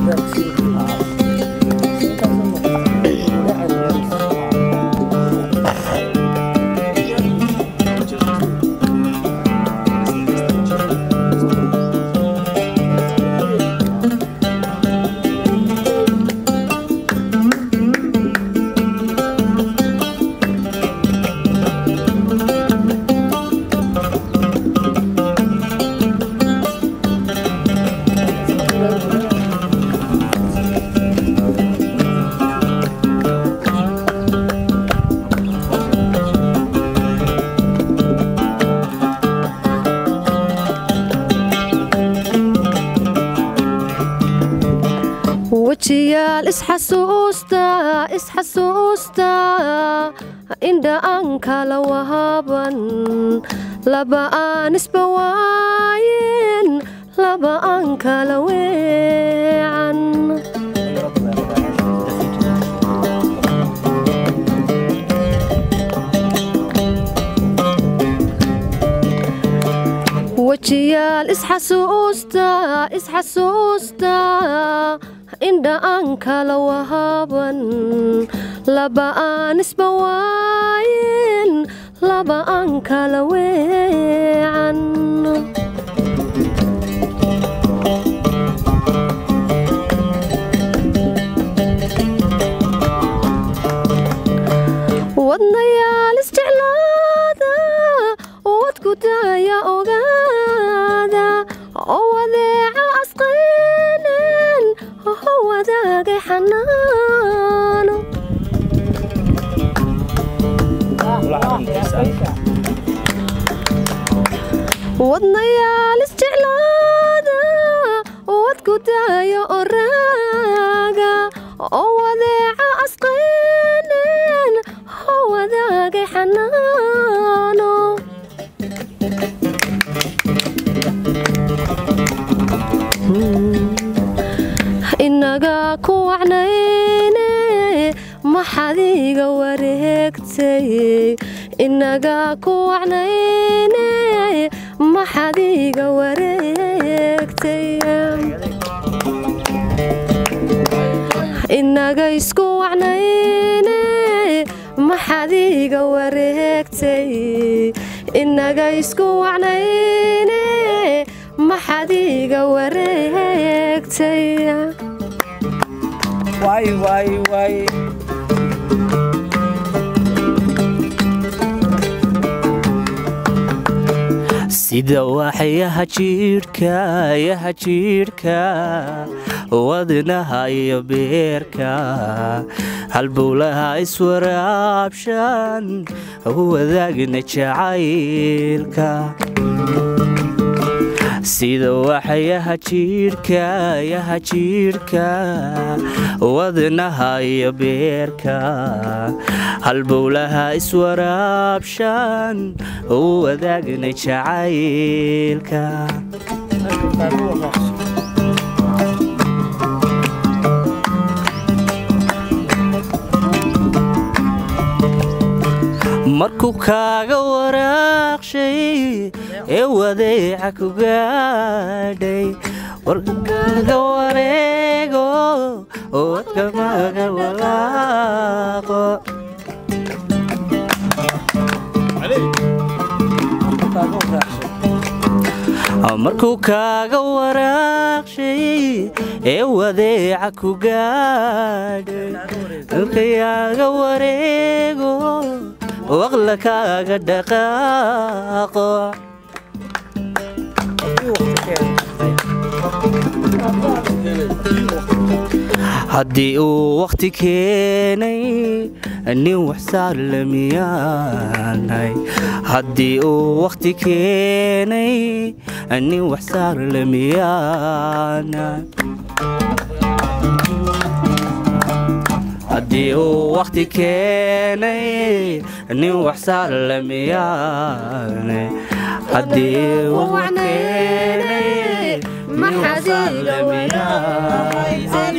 wejiyaal isxasuusta isxasuusta indha aan kala wahaban laba aan isba waayen laba aan kala weecan wejiyaal isxasuusta isxasuusta indha aan kala wahaban laba aan isba waayen laba aan kala weecan wadnayaal isjeclaada wadku daaya ogaada oo wadeeca asqaynen oo wadaagay xanaano wadnayaal isjeclaada wadku daaya oraaga oo wadeeca asqaynen oo wadaagay xanaano inaga ku wacnayne maxaad iga wareegtay inaga ku wacnayne maxaad iga wareegtay inaga isku wacnayne maxaad iga wareegtay inaga isku wacnayne maxaad iga wareegtay waay waay waay sida waxyaha jiirhka yaha jiirhka wadnaha iyo beerka halbowlaha iswaraabshan wadaagna jacaylka sida waxyaha jiirhka yaha jiirhka wadnaha iyo beerka halbowlaha iswaraabshan wadaagna jacaylka markuu kaaga waraaqshay ee wadeeca ku gaadhay warkaaga wareego oo wadkamaga walaaqo markuu kaaga waraaqshay ee wadeeca ku gaadhay dalkayaaga wareego waqla kaaga dhaqaaqo haddii uu wakhti keenay nin waxsaar lamiyaanay haddii uu wakhti keenay nin waxsaar lamiyaanay haddii uu wakhti keenay nin waxsaar lamiyaanay haddii uu keenay nin waxsaar lamiyaanay